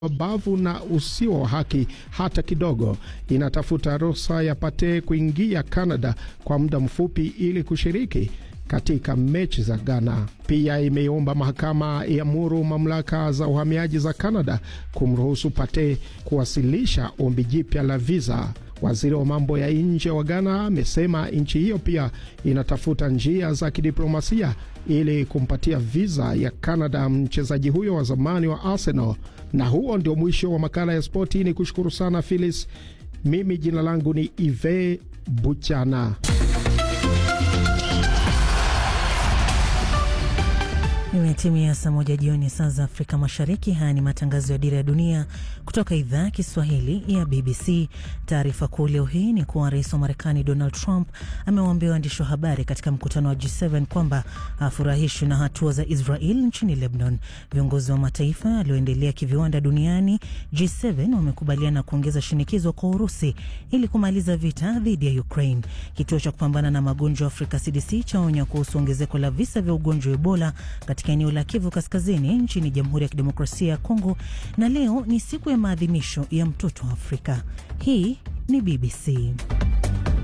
mabavu na usio wa haki hata kidogo. Inatafuta ruhusa ya Pate kuingia Canada kwa muda mfupi ili kushiriki katika mechi za Ghana. Pia imeomba mahakama iamuru mamlaka za uhamiaji za Canada kumruhusu Pate kuwasilisha ombi jipya la visa. Waziri wa mambo ya nje wa Ghana amesema nchi hiyo pia inatafuta njia za kidiplomasia ili kumpatia visa ya Canada mchezaji huyo wa zamani wa Arsenal. Na huo ndio mwisho wa makala ya spoti. Ni kushukuru sana Phyllis. Mimi jina langu ni Ive Buchana. Imetimia saa moja jioni saa za Afrika Mashariki. Haya ni matangazo ya Dira ya Dunia kutoka idhaa ya Kiswahili ya BBC. Taarifa kuu leo hii ni kuwa rais wa Marekani Donald Trump amewaambia waandishi wa habari katika mkutano wa G7 kwamba hafurahishwi na hatua za Israel nchini Lebanon. Viongozi wa mataifa yaliyoendelea kiviwanda duniani G7 wamekubaliana kuongeza shinikizo kwa Urusi ili kumaliza vita dhidi ya Ukraine. Kituo cha kupambana na magonjwa Afrika CDC chaonya kuhusu ongezeko la visa vya ugonjwa wa Ebola katika eneo la Kivu Kaskazini nchini Jamhuri ya Kidemokrasia ya Kongo. Na leo ni siku ya maadhimisho ya mtoto wa Afrika. Hii ni BBC.